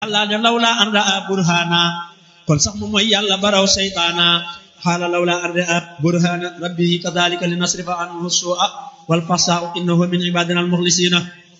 yàlla ne lawla an raa burhana kon sax mu mooy yàlla baraw seytaana xaala lawla an raa burhana rabbihi kadalika li nasrifa anhu su'a wal fasaa innahu min ibadina al muxlisina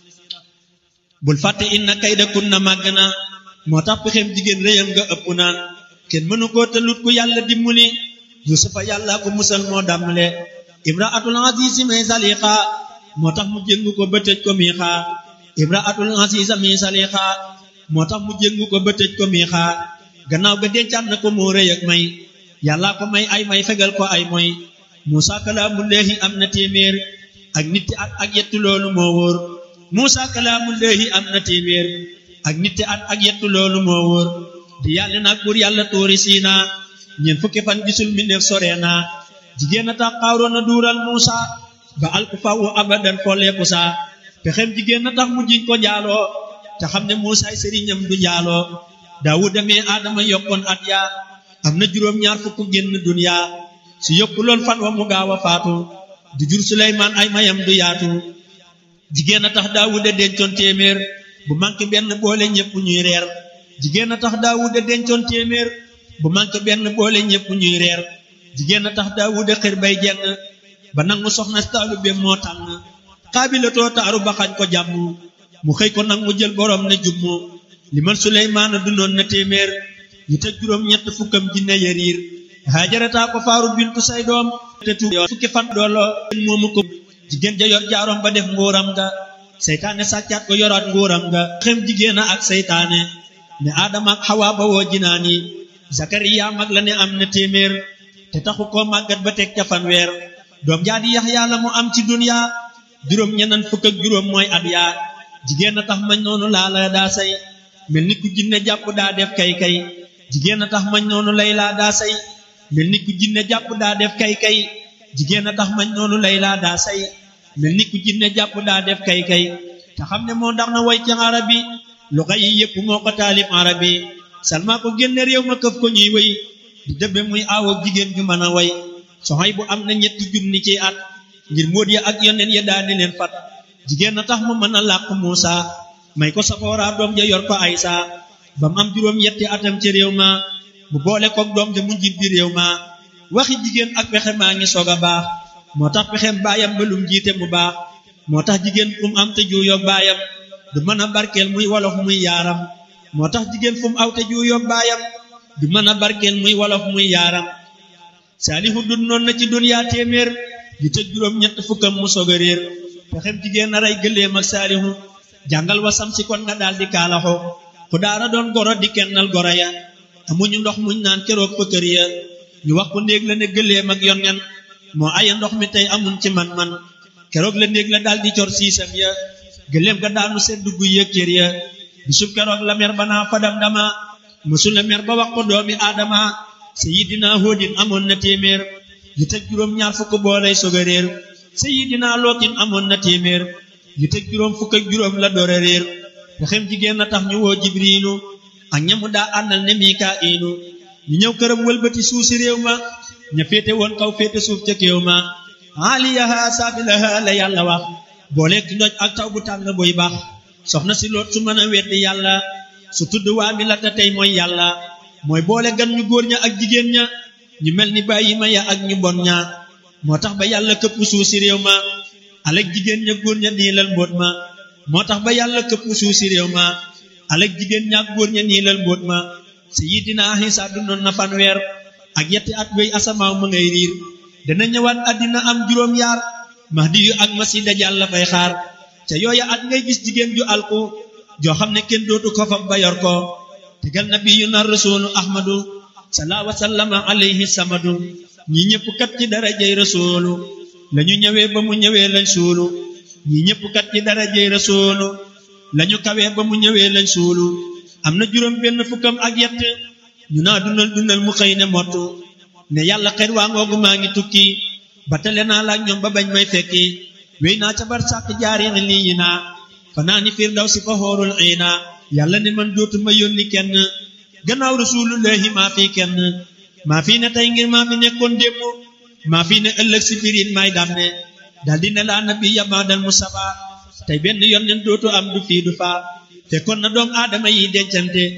bul fàtte inna kayda kunna màgg na moo tax pexem jigéen réyam nga ëpp na kenn mënu koo tëlut ku yàlla dimbali yusufa yàlla ko musal moo dàmmale imraatul azizi may saliqa moo tax mu jëngu ko ba tëj ko miixa imraatul aziza mi saliqa moo tax mu jëngu ko ba tëj ko miixa gannaaw ga dencaat na ko moo rëy ak may yàlla ko may ay may fegal ko ay moy muusa kalaamullaahi am na téeméer ak nitti at ak yettu loolu moo wóor muusa kalaamullaahi am na téeméer ak nitti at ak yettu loolu moo wóor di yàlla nag buur yàlla tóori siina ñeent fukki fan gisul mbindeef sore na jigéen a tax xaaroon na duural muusa ba alku fawu abadan folleeku saa pexem jigéen a tax mu jiñ ko jaaloo te xam ne muusaay sëriñam du jaaloo daawud demee aadama yokkoon at yaa am na juróom ñaar fukk génn duniya su yokku lool fan wa mu gaaw a faatu du jur suleymaan ay mayam du yaatu jigéen a tax daawuda dencoon téeméer bu manqué benn boole ñépp ñuy reer jigéen a tax daawuda dencoon téeméer bu manqué benn boole ñépp ñuy reer jigéen a tax daawuda xër bay jenn ba nangu soxna taalu be moo tànn xaabilatoo taaru ba xañ ko jàmm mu xëy ko nag mu jël borom ne jummu li man suleymaana dundoon na téeméer yu teg juróom ñett fukkam jinne yariir haajarataa ko faaru bintu say doom te tu fukki fan doolo moomu ko jigéen ja yor jaarom ba def nguuram nga seytaane sàccaat ko yoraat nguuram nga xem jigéen a ak seytaane ne aadama ak xawaa ba woo jinaani zakariya mag la ne am na téeméer te taxu koo màggat ba teg ca fanweer doom jaa di yaxyaa la mu am ci duniya juróom ñeneen fukk ak juróom mooy at yaa jigéen a tax mañ noonu laa la daa say mel ni ku jinne jàpp daa def kay kay jigéen a tax mañ noonu lay laa daa say mel ni ku jinne jàpp daa def kay kay jigéen a tax mañ noonu lay laa daa say mel ni ku jinne jàpp daa def kay kay te xam ne moo ndax na way ci arabi lu xay yi yëpp moo ko taalif arabi salma ko génne réew ma këf ko ñuy way di dëbbe muy aawoog jigéen ju mën a way soxay bu am na ñetti junni ci at ngir móot ya ak yoneen ya daani leen fat jigéen a tax mu mën a làq Muusa may ko safoora doom ja yor ko Aysa ba mu am juróom yetti atam ci réew ma mu boole koog doom ja mu njiit bi réew ma waxi jigéen ak pexe maa ngi soog a baax moo tax pexem baayam ba lum jiite mu baax moo tax jigéen fu mu am te juuyoog baayam du mën a barkeel muy wolof muy yaaram moo tax jigéen fu mu aw te juuyoog baayam du mën a barkeel muy wolof muy yaaram saalihu dun noon na ci duniyaa téeméer yu tëj juróom ñett fukkam mu soog a réer pexem jigéen a rey gëléem ak saalihu jàngal wasam si kon nga daal di kaalaxo ku daara doon goro di kennal goro ya amuñu ndox muñ naan keroog fa kër ya ñu wax ko néeg la ne gëléem ak yonnen moo aya ndox mi tey amuñ ci man-man keroog la néeg la daal di cor siisam ya gëléem ga daanu sedd guy ya kër ya bisub keroog la mer ba naa fadam dama mësul la mer ba wax ko doomi aadama sayidina hóodin amoon na téeméer yu teg juróom ñaar fukk boolay soog a réer sayidina lootin amoon na téeméer yu teg juróom fukk ak juróom la door a réer pexem jigéen na tax ñu woo jibriilu ak ñamu daa àndal ne mikaa'ilu ñu ñëw këram wëlbati suuf si réew ma ña féete woon kaw féete suuf ca kéew ma aaliyaha saafilaha la yàlla wax booleeg ndoj ak taw bu tàng buy baax soxna si loot su mën a weddi yàlla su tudd waa mi la te tey mooy yàlla mooy boole gan ñu góor ña ak jigéen ña ñu mel ni bàyyi ma ya ak ñu bon ña moo tax ba yàlla këpp suuf si réew ma alek jigéen ña góor ña niilal mbóot ma moo tax ba yàlla këpp suuf si réew ma alek jigéen ña ak góor ña niilal mbóot ma sayidina Isa dundoon na fanweer ak yetti at wéy asamaaw ma ngay riir dana ñëwaat àddina am juróom yaar mahdi yu ak masi dajal la fay xaar ca yooya at ngay gis jigéen ju alku joo xam ne kenn dootu ko fab ba yor ko tegal nabiyu na rasulu ahmadu salaa wa sallama alayhi samadu ñi ñëpp kat ci darajay rasulu lañu ñëwee ba mu ñëwee lañ suulu ñi ñëpp kat ci darajay rasulu lañu kawee ba mu ñëwee lañ suulu am na juróom benn fukkam ak yett ñu naa dundal dundal mu xëy ne mottu ne yàlla xet waa ngoogu maa ngi tukki ba tale naa laak ñoom ba bañ may fekki wéy naa ca bar sàkk jaari lii yi naa fanaa ni firdaw si fa xoorul xiina yàlla ne man dootuma yónni kenn gannaaw rasulullahi maa fi kenn maa fi ne tey ngir maa fi nekkoon démb maa fi ne ëllëg si birin may dàmme daldi ne laa nabi yamaadal musaba tey benn yonneen dootu am du fii du faa fekkoon na doom aadama yi dencante